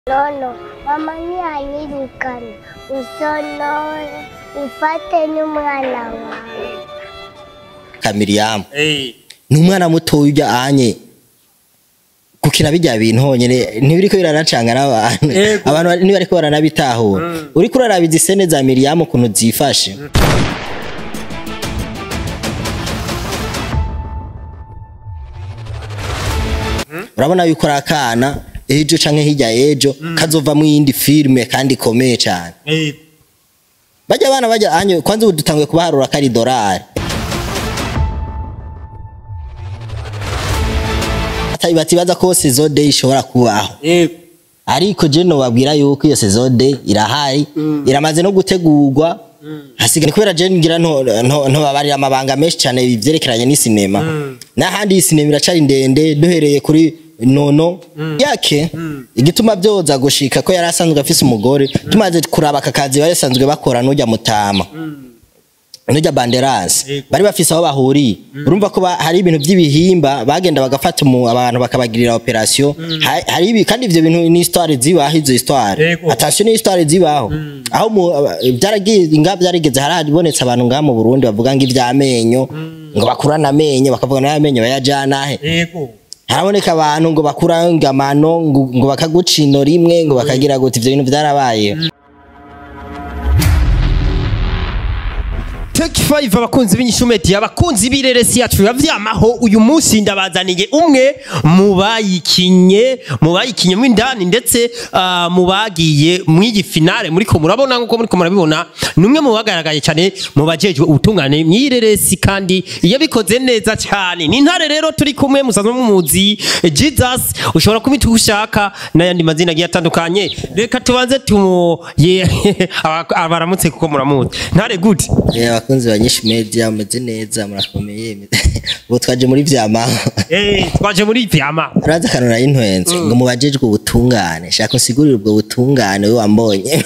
Nono, mama ntiyanyirukana usonore ufate n'umwana wawe kamiriyamu Eh, ni umwana mutoya ujya anye gukina bijya bintu honyine ntibiriko biranacanga n'abantu Yego. abantu bari- ntibariko baranabitahura uriko uraraba izi sene za miriyamu ukuntu zifashe urabona yuko ari akana ejo canke hirya ejo kazova mu yindi filime kandi ikomeye cane eh, bajya abana bajya anye kwanza ubu dutanguye kubaharura ko ari dorari batibaza ko saison day ishobora kubaho eh, ariko je nobabwira yuko iyo saison day irahari iramaze no gutegurwa hasigaye kubera je ngira nto nto- ntobabarira amabanga menshi cyane ivyerekeranye n'isinema n'ahandi iyi sinema iracari ndende duhereye kuri nono yake igituma byoza gushika ko yari asanzwe afise umugore tumaze kuraba aka kazi bari basanzwe bakora n'ujya mutama n'ujya banderase Yego. bari bafise aho bahuriye urumva ko ba- hari ibintu by'ibihimba bagenda bagafata umu- abantu bakabagirira operation Ha- hari ibi kandi ivyo bintu ni histoire zibaho izo histoire Yego. attention ni histoire zibaho aho mu- aba- byaragiye nga byarigeze harabonetse abantu ngaha mu Burundi bavuga ngo ivy'amenyo ngo bakurana amenyo bakavuga nayo amenyo bayajana he yego. haraboneka abantu ngo bakura ngamano ngo ngo bakaguca ino rimwe ngo bakagira gute ivyo bintu vyarabaye Take 5 abakunzi b'inyishumeti abakunzi b'ireresi yacu yavyamaho uyu munsi ndabazaniye umwe mu bayikinye mu bayikinye mu indani ndetse ah, mu bagiye mu iyi finale muriko murabona nkuko muriko murabibona ni umwe mu bagaragaye cyane mu bajejwe ubutungane mu ireresi kandi yabikoze neza cyane ni intare rero turi kumwe musanzwe mumuzi Jesus ushobora kubita uko ushaka n'ayandi mazina agiye atandukanye reka tubanze tumu ye aba- abaramutse kuko muramuzi ntare gute Eh, abakunzi ba nyinshi media meze neza murakomeye ubu twaje muri vyamaho Eh, twaje muri vyama uraza akantu nari ntwenze ngo mubajejwe ubutungane shaka usigurire ubwo butungane we wambonye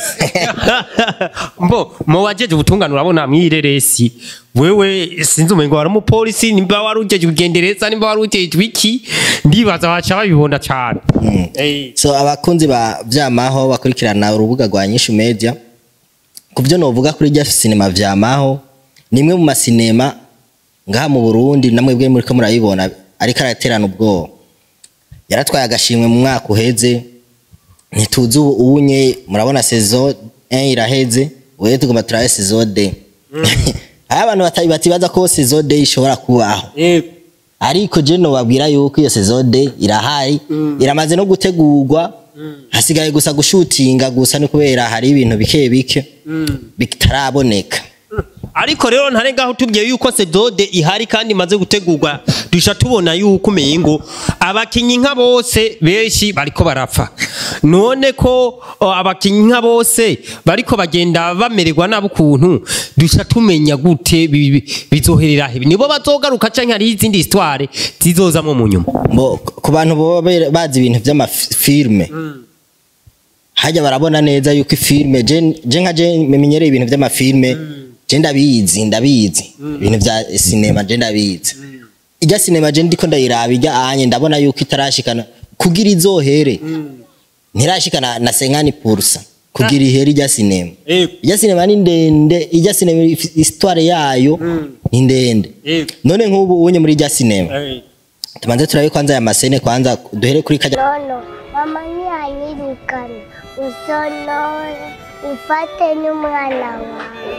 mbo mu wajeje ubutungane urabona mwireresi wewe sinzi umengo wari umupolisi nimba wari ujeje ugendereza nimba wari ujeje iki ndibaza baca babibona cane Eh, so abakunzi ba vyamaho bakurikirana urubuga rwa nyinshi media ku byo novuga kuri rya sinema vyamaho ni imwe mu masinema ngaha mu Burundi namwe bwe muri ko murabibona ariko araterana ubwoba yaratwaye agashimwe mu mwaka uheze ntituzi ubu ubunye murabona saison 1 iraheze wewe tugomba turabe saison 2 hari abantu batabi batibaza ko saison 2 ishobora kubaho eh, ariko je nobabwira yuko iyo saison day irahari iramaze no gutegurwa hasigaye gusa gushutinga gusa ni kubera hari ibintu bike bike bitaraboneka ariko rero ntare ngaho tubwiye yuko sedode ihari kandi imaze gutegurwa dusha tubona yuko umengo abakinyi nka bose benshi bariko barapfa none ko o, abakinyi nka bose bariko bagenda bamererwa nabi ukuntu dusha tumenya gute bi- bi- bizoherera he nibo bazogaruka canke hari izindi histoire zizozamwo mu nyuma Mbo, ku bantu boba be- bazi ibintu vy'amafilme hajya barabona neza yuko ifilme je je nka je menyereye ibintu vy'amafilme je ndabizi ndabizi ibintu vya sinema je ndabizi ijya sinema je ndiko ndayiraba ijya anye ndabona yuko itarashikana kugira izohere ntirashikana na senkani pursa kugira ihere ijya sinema ijya sinema ni ndende ijya sinema if- histoire yayo ni ndende none nk'ubu unye muri ijya sinema tubanze turabe kwanza aya masene kwanza duhere kuri kajya nono mama ntiyanyirukana usonore ufate n'umwana wawe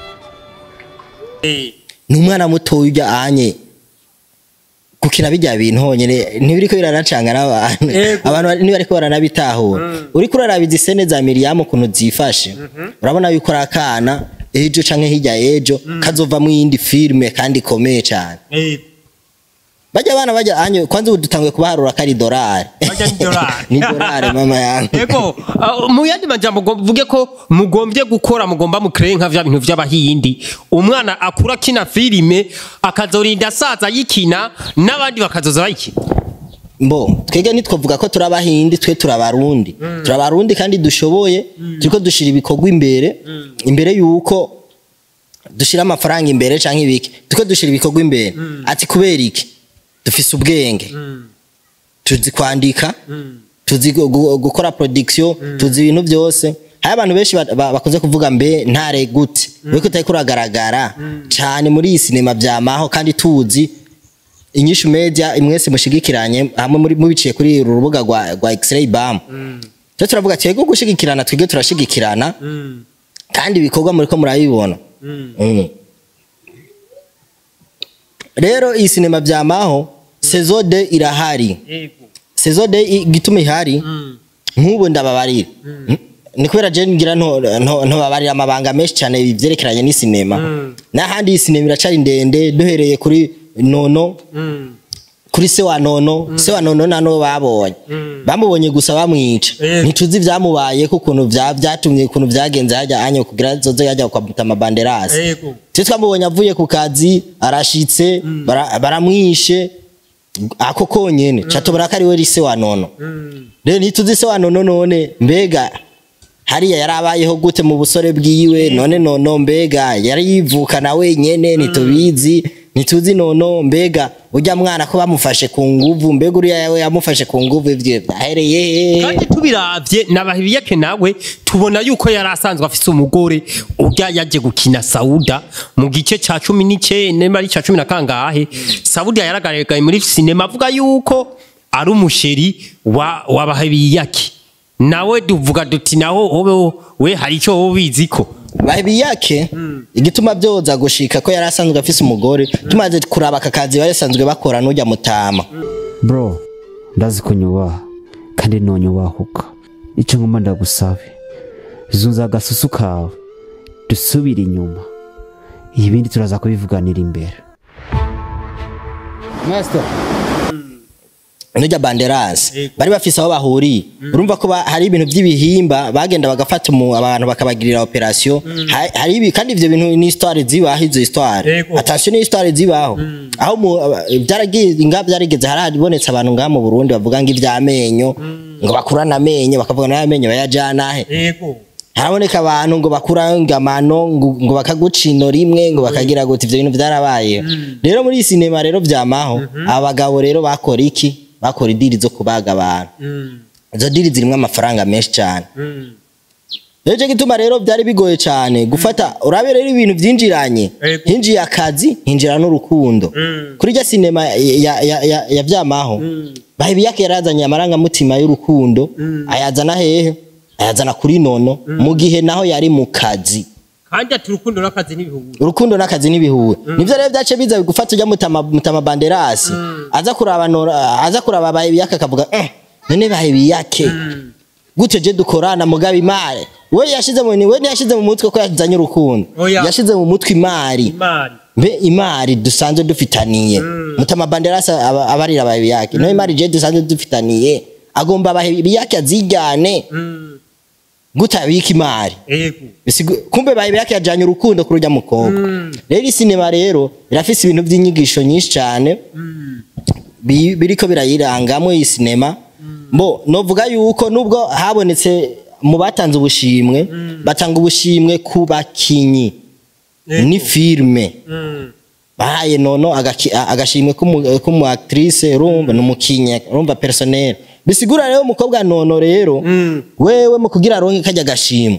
ni umwana mutoya ujya anye gukina bijya bintu honyine ntibiriko biranacanga n'abantu Yego. abantu bari- ntibariko baranabitahura uriko uraraba izi sene za miriyamu ukuntu zifashe urabona yuko ari akana ejo canke hirya ejo kazova mu yindi filime kandi ikomeye cane bajya abana bajya anye kwanza ubu dutanguye kubaharura ko ari dorari Bajya ni dorari. ni dorari mama yangu Ego, uh, mu yandi majambo ngo mvuge ko mugombye gukora mugomba mukreye nka vya bintu vy'abahindi umwana akura kina filime akazorinda asaza yikina n'abandi bakazoza bayikina mbo twege ntitwavuga ko turi abahindi twe turi abarundi turi abarundi kandi dushoboye turiko dushira ibikorwa imbere imbere yuko dushira amafaranga imbere canke ibiki turiko dushira ibikorwa imbere ati kubera iki dufise ubwenge tuzi kwandika tuzi gu- gu- gukora production tuzi ibintu byose hari abantu benshi ba- ba- bakunze kuvuga mbe ntare gute we kutari kuragaragara cyane muri iyi sinema byamaho kandi tuzi inyishu media imwese mushigikiranye hamwe muri mubiciye kuri uru rubuga rwa rwa X-ray bam cyo turavuga twego gushigikirana twige turashigikirana kandi ibikorwa muri ko murabibona Mm. rero iyi sinema byamaho saison de irahari saison de igituma ihari nk'ubu ndababarira Mm. ni kubera je ngira nto nto- ntobabarira amabanga menshi cyane byerekeranye n'isinema n'ahandi iyi sinema iracari ndende duhereye kuri nono kuri se wa nono se wa nono nano babonye bamubonye gusa bamwica Yego. ntituzi ibyamubaye ukuntu bya- byatumye ukuntu byagenze hajya anya kugira zoze yajya kwa Mutama Banderasi Yego. twe twamubonye avuye ku kazi arashitse bara- baramwishe ako konyene catobora ko ari we rise wa nono rero ntituzi se wa nono none mbega hariya yarabayeho gute mu busore bwiwe none nono mbega yari yivukana wenyene ntitubizi ntituzi nono mbega urya mwana ko bamufashe ku nguvu mbega uriya yawe yamufashe ku nguvu ivyo byahereye hehe? kandi tubiravye nabahibiyake nawe tubona yuko yari asanzwe afise umugore urya yaje gukina sauda mu gice ca cumi n'icenda mari ca cumi na kangahe sauda yaragaragaye muri sinema avuga yuko ari umusheri wa wabahibiyake nawe duvuga duti naho hobe we hari ico wowe ubiziko bahebi yake igituma byoza gushika ko yari asanzwe afise umugore tumaze kuraba aka kazi bari basanzwe bakora n'ujya mutama bro ndazi ko nyubaha kandi nonyubahuka icyo ngomba ndagusabe zunza agasusu kawe dusubire inyuma ibindi turaza kubivuganira imbere n'ujya banderasi bari bafise aho bahuriye urumva ko ba- hari ibintu by'ibihimba bagenda bagafata umu- abantu bakabagirira operasiyo Ha- hari ibi kandi ivyo bintu ni histoire zibaho izo histoire Yego. attention ni histoire zibaho aho mu- aba- byaragiye nga byarigeze harabonetse abantu ngaha mu Burundi bavuga ngo ivy'amenyo ngo bakurana amenyo bakavuga nayo amenyo bayajana he yego haraboneka abantu ngo bakura ngamano ngo, ngo bakaguca ino rimwe ngo bakagira gute ivyo bintu vyarabaye rero muri iyi sinema rero vyamaho abagabo rero bakora iki bakora idiri zo kubaga abantu izo diri zirimwo amafaranga menshi cyane rero cyo gituma rero byari bigoye cyane gufata urabe rero ibintu byinjiranye Yego. hinjiye akazi hinjira n'urukundo kuri rya sinema ya, ya, ya, ya vyamaho bahebi yake yarazanye amarangamutima y'urukundo ayazana hehe ayazana kuri nono mu gihe naho yari mu kazi kandi ati urukundo n'akazi n'ibihugu urukundo n'akazi n'ibihuwe nivyo rero byace biza gufata ujya mutama, mutama banderasi aza kuraba nora aza kuraba bahebi yake akavuga "Eh, none bahebi yake gute je dukorana mugabe imari we yashize mu we ntiyashize mu mutwe ko yazanye urukundo Oya. yashize mu mutwe imari imari mbe imari dusanzwe dufitaniye mutama banderasi aba- abarira abahebi yake no imari je dusanzwe dufitaniye agomba abahebi yake azijyane gute abika imari yego Bisigu- kumbe bayibe yake yajanye urukundo kuri urya mukobwa rero iyi sinema rero irafise ibintu by'inyigisho nyinshi cyane bi- biriko birayirangamwo iyi sinema mbo novuga yuko nubwo habonetse mu batanze ubushimwe batanga ubushimwe ku bakinyi ni filme bahaye nono agaki- a- agashimwe k'umu- k'umu actrice urumva ni umukinnyi urumva personnel bisigura rero umukobwa nono rero wewe mu kugira aronke kajya gashimwe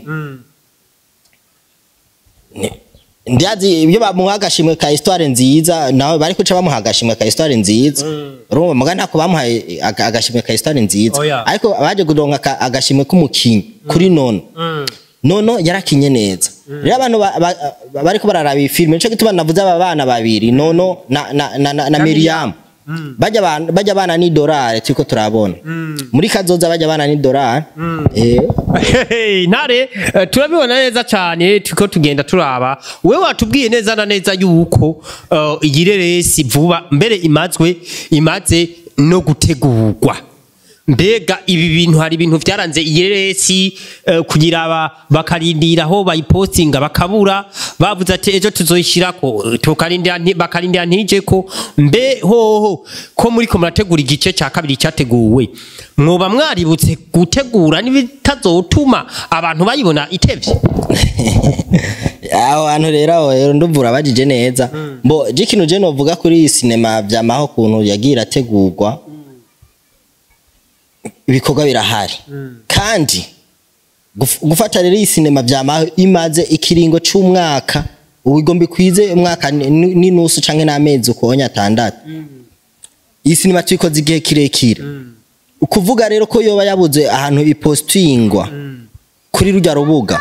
ndiazi ibyo bamuha agashimwe ka histoire nziza nawe bari kuca bamuha agashimwe ka histoire nziza urumva muga ntako bamuhaye aga- agashimwe ka histoire nziza Oya. ariko baje kuronka aka- agashimwe k'umukinyi kuri nono nono yarakinye neza rero abantu ba- ba- ba- bariko bararaba iyi filime nico gituma navuze aba bana babiri nono na, na, na, na, na miriam bajya bana bajya bana ni dorari turiko turabona muri kazoza bajya bana ni dorari eh Hey, ntare eh, turabibona neza cyane turiko tugenda turaba we watubwiye neza na neza yuko eh, iyi reresi vuba mbere imazwe imaze no gutegurwa mbega ibi bintu hari ibintu byaranze iyi reresi eh, kugira aba bakarindira aho bayipostinga bakabura bavuze ati ejo tuzoyishyirako tukarindira nti- bakarindira ntije ko mbe hoho ko muri ko murategura igice cya kabiri cyateguwe mwoba mwaributse gutegura n'ibitazotuma abantu bayibona itevye aho hantu rero aho rero ndumvura bajije neza mbo je ikintu je novuga kuri iyi sinema vyamaho kuntu yagiye irategurwa ibikorwa birahari kandi guf- gufata rero iyi sinema vyama imaze ikiringo c'umwaka ubu igomba ikwize umwaka ni- ni- n'inusu canke n'amezi ukonya atandatu iyi sinema tuyikoze igihe kirekire ukuvuga rero ko yoba yabuze ahantu ipostingwa kuri rujya rubuga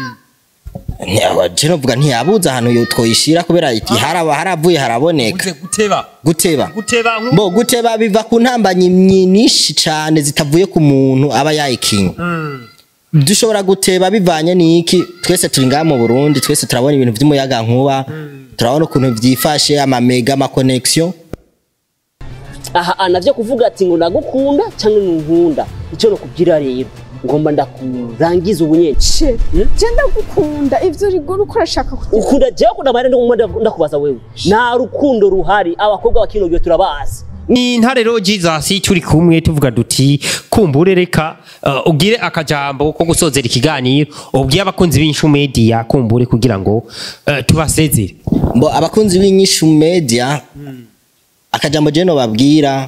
je novuga ntiyabuze ahantu yo twoyishira kubera iti haraba haravuye haraboneka uze guteba guteba guteba nku- bo guteba biva ku ntambanyi nyinshi cyane zitavuye ku muntu aba yayikinga Mm. dushobora guteba bivanye n'iki twese turi ngaha mu burundi twese turabona ibintu by'umuyaga nkuba turabona ukuntu byifashe amamega amakonegisiyo aha navyo kuvuga ati ngo ndagukunda cyangwa nkunda icyo nokubwira rero ngomba ndakurangiza ubunyene je ndagukunda ivyo rigora uko urashaka kugira ukunda jewe ukunda amahera ndagomba ndakubaza wewe nta rukundo ruhari abakobwa bakino gihe turabazi ni intare rero jesus turi kumwe tuvuga duti kumbure reka uh, ugire akajambo ko gusozera ikiganiro ubwiye abakunzi b'inshu media kumbure kugira ngo uh, tubasezere mbo abakunzi b'inyishu media akajambo je babwira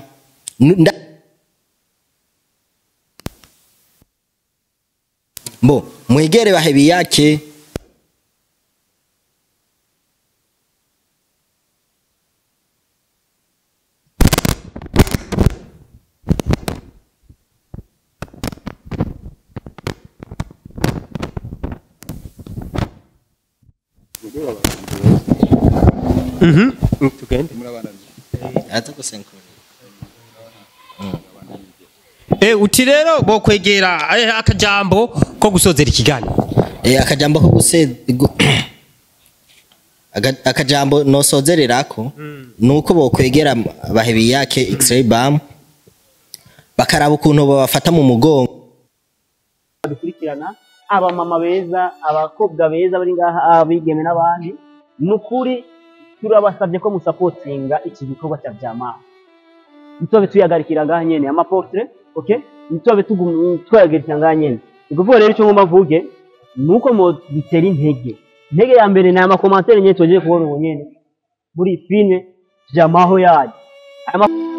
mbo mwegere bahebi yake tugende aza gusenkura eh uti rero bo kwegera eh, akajambo ko gusozera ikiganiro Eh, akajambo ko guse gu- Aga- akajambo nosozererako nuko bokwegera bahebi yake x-ray bam bakaraba ukuntu babafata mu mugongo dukurikirana abamama beza abakobwa beza bari ngaha abigeme n'abandi ni ukuri turabasabye ko musapotinga iki gikorwa cya vyamaha ntitobe tuyagarikira ngaha nyene amaportrait okay ntitobe tugum- twayagarikira ngaha nyene ni ukuvuga rero icyo ngomba mvuge ni uko mu dutera intege intege ya mbere ni amakomantere nyine tugiye kubona ubu nyene muri iyi filime vyamaho yayo Aya ma-